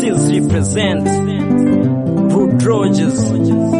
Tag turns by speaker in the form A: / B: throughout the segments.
A: Seals represent Rude Rogers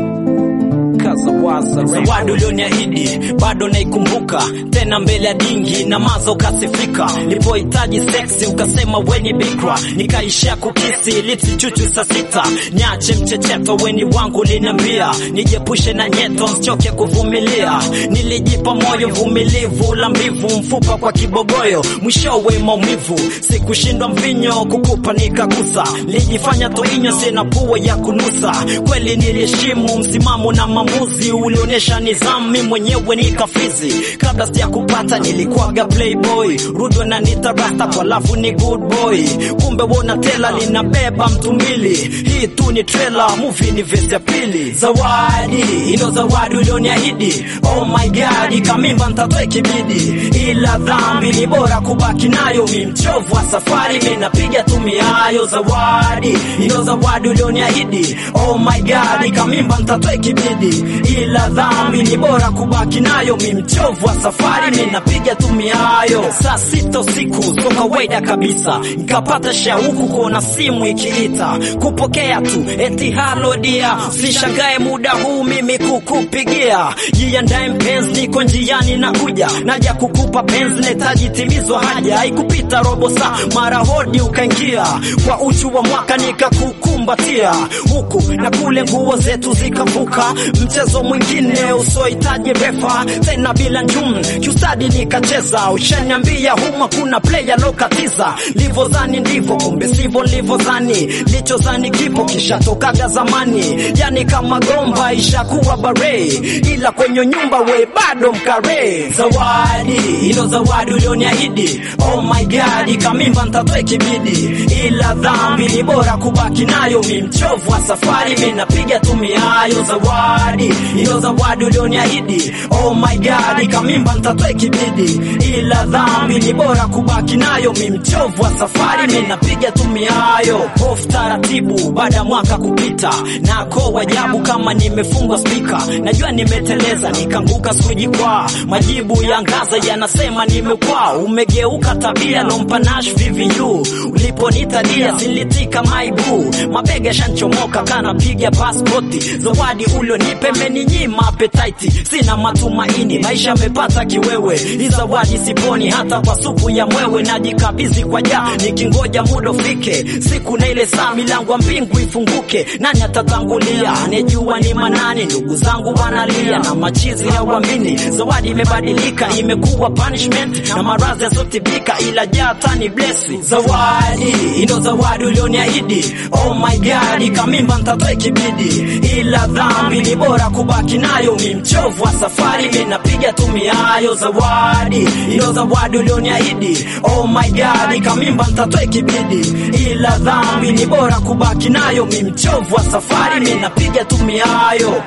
A: Kazawaza zawadi ulioniahidi bado naikumbuka tena mbele ya dingi na mazo ukasifika lipohitaji seksi ukasema weni bikra nikaishia kukisi lipsi chuchu saa sita niache mchecheto weni wangu liniambia nijepushe na nyeto nsichoke kuvumilia nilijipa moyo vumilivu la mbivu mfupa kwa kibogoyo mwishowe maumivu sikushindwa mvinyo kukupa nikagusa lijifanya toinyo sina pua ya kunusa kweli niliheshimu msimamo na maamuzi ulionyesha nizamu mi mwenyewe nikafizi kabla sija kupata nilikuwaga playboy rudwe na nitarasta kwa lafu ni good boy kumbe wona tela linabeba mtu mbili hii tu ni trailer movie ni vesi ya pili zawadi ilo zawadi ulioniahidi oh my god kamimba ntatoe kibidi ila dhambi ni bora kubaki nayo mi mchovu wa safari mi napiga tumiayo zawadi ilo zawadi ulioniahidi oh my god kamimba ntatoe kibidi ila dhambi ni bora kubaki nayo mi mchovu wa safari mi napiga tumiayo saa sita usiku so kawaida kabisa nikapata shauku kuona simu ikiita kupokea tu eti halo dia sishangae muda huu mimi kukupigia jiandae mpenzi niko njiani nakuja naja kukupa penzi netaji timizwa haja haikupita robo saa mara hodi ukaingia kwa uchu wa mwaka nikakukumbatia huku na kule nguo zetu zikavuka mchezo mwingine usiohitaji refa tena bila njum kiustadi nikacheza ushaniambia huma kuna player lokatiza livozani ndivyo kumbe sivyo livozani lichozani kipo kishatokaga zamani yani kama gomba ishakuwa bare ila kwenye nyumba we bado mkare zawadi ilo zawadi ulioniahidi oh my god kamimba ntatoe kibidi ila dhambi ni bora kubaki nayo mi mchovu wa safari mi napiga tumiayo zawadi ilo zawadi ulioniahidi oh my god kamimba ntatoe kibidi ila dhambi ni bora kubaki nayo mi mchovu wa safari mi napiga tumiayo hofu taratibu baada ya mwaka kupita nako wajabu kama nimefungwa spika najua nimeteleza nikanguka sikujikwaa majibu ya ngaza yanasema nimekwaa umegeuka tabia lompanash viviyu uliponitadia silitika maibu mabega shanchomoka kanapiga paspoti zawadi ulionipe meninyima apetaiti sina matumaini maisha amepata kiwewe hii zawadi siponi hata kwa supu ya mwewe najikabizi kwa jaa nikingoja muda ufike siku na ile saa milango ya mbingu ifunguke nani atatangulia anejua ni manani ndugu zangu wanalia na machizi hawamini zawadi imebadilika imekuwa punishment na maradhi yasotibika ila jata ni blesi zawadi ilo zawadi ulioniahidi oh my god kamimba ntatoe kibidi ila dhambi ni bora kubaki nayo mi mchovu wa safari mi napiga tumiayo zawadi ilo zawadi ulioniahidi oh my god kamimba ntatoe kibidi ila dhambi ni bora kubaki nayo mi mchovu wa safari mi napiga tumiayo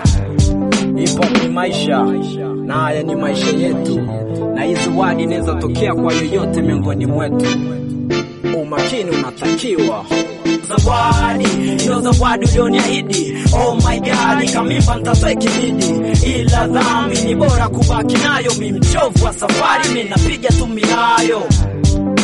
A: ipo ni maisha na haya ni maisha yetu na hii zawadi inaweza tokea kwa yoyote miongoni mwetu umakini unatakiwa zawadi ilo zawadi ulioniahidi oh my god kamimba ntatoe kibidi ila dhambi ni bora kubaki nayo mi mchovu wa safari mi napiga tumiayo